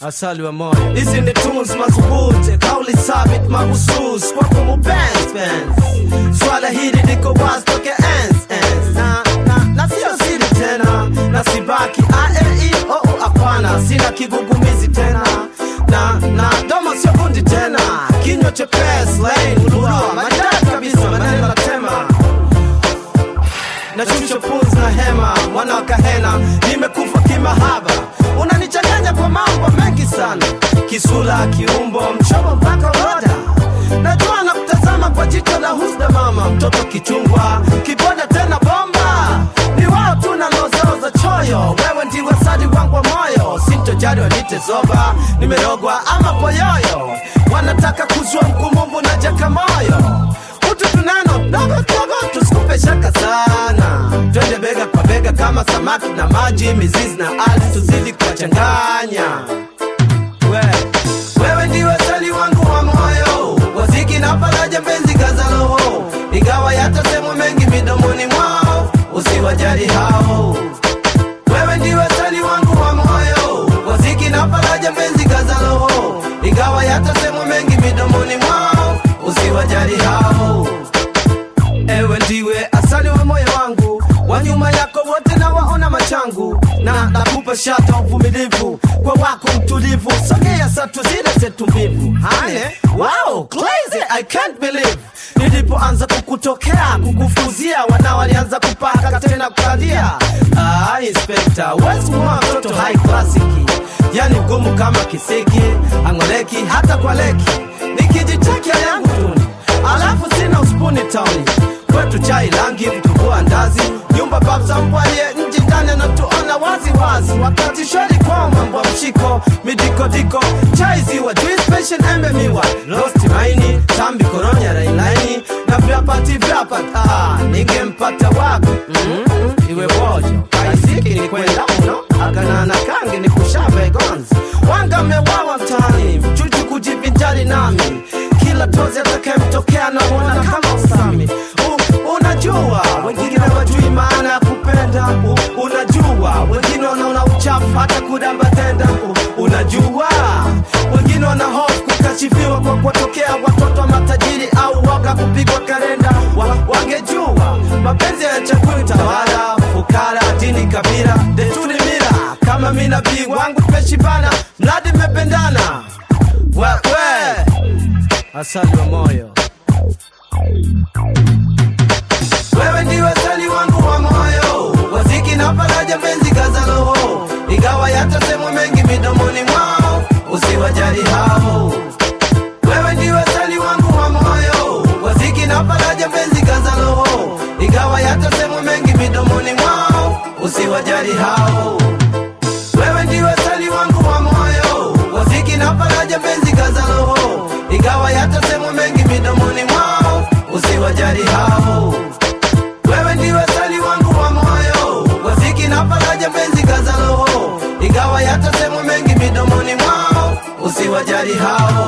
asali wa moyo. Hizi ni tunes madhubuti, kauli sabit mahusus kwa kumupens pens. Swala hili liko wazi toke ens ens, na na na sio siri tena, na sibaki a e i o u, hapana, sina kigugumizi tena na na domo sio bundi tena, kinywa chepesi lane ulua maridadi kabisa, maneno natema nashusha pumzi na hema, mwana wa kahena, nimekufa kimahaba, unanichanganya kwa mambo mengi sana, kisula, kiumbo, mchomo mpaka roda. Najua na kutazama kwa jicho la husda, mama mtoto kichungwa, kiboda tena bomba, ni wao tu na lozao za choyo, wewe ndiwe sadi wangu wa moyo, sintojali wanite zoba, nimerogwa ama poyoyo, wanataka kuzua mkumumbu na jakamoyo utu tunano dogo dogo, tusikupe shaka sana, twende bega kwa bega kama samaki na maji, mizizi na ardhi, tuzidi kuwachanganya. We, wewe ndiwe sali wangu wa moyo, waziki na faraja, mpenzi kaza roho, ingawa yatasemwa mengi midomoni mwao, usiwajali hao. Wewe ndiwe sali wangu wa moyo, waziki na faraja, mpenzi kaza roho, ingawa yatasemwa mengi midomoni mwao, usiwajali hao. Ewe ndiwe asali wa moyo wangu, wa nyuma yako wote na waona machangu, na nakupa shata uvumilivu kwa wako mtulivu, sogea satu zile zetu mbivu. Hane, wow, crazy, I can't believe nilipoanza kukutokea kukufuzia, wana walianza kupaka tena kukalia. Ah, inspector, wesi mwa mtoto high classic, yani mgumu kama kisiki, angoleki hata kwa leki, nikijitakia yangu tuni alafu sina uspuni tauni kwetu chai langi vitumbua ndazi nyumba babzampwaye nji ndani anatuona wazi wazi wakati shwari kwa mambo ya mshiko midikodiko chai ziwa juice passion embe miwa rosti maini tambi koronya railaini na vyapati vyapat ah, ningempata wapi mm-hmm. iwe bojo kaisiki ni kwenda uno akanana kangi ni kushabe gonzi wanga mewawa mtaani mchuchu kujivinjari nami kila tozi atakayemtokea namwona kama usami U, unajua wengine wajui maana ya kupenda U, unajua wengine wanaona uchafu hata kudamba tenda U, unajua wengine wana hofu kukashifiwa kwa kuwatokea watoto wa matajiri au waga kupigwa kalenda wa, wangejua mapenzi ya chakuli tawala fukara dini kabila desturi mila kama mi nabii wangu tumeshibana mradi mmependana we, we. asali wa moyo wewe ndiwe sali wangu wa moyo, waziki na faraja, mpenzi kaza roho, ingawa yatasemwa mengi midomoni mwao, usiwajali hao. Wewe ndiwe sali wangu wa moyo, waziki na faraja, mpenzi kaza roho, ingawa yatasemwa mengi midomoni mwao, usiwajali hao. Wewe ndiwe sali wangu wa moyo, waziki na faraja, mpenzi kaza roho, ingawa yatasemwa mengi midomoni mwao, usiwajali hao. Wewe ndiwe sali wangu wa moyo, waziki na faraja, mpenzi kaza roho, ingawa yatasemwa mengi midomoni mwao, usiwajali hao.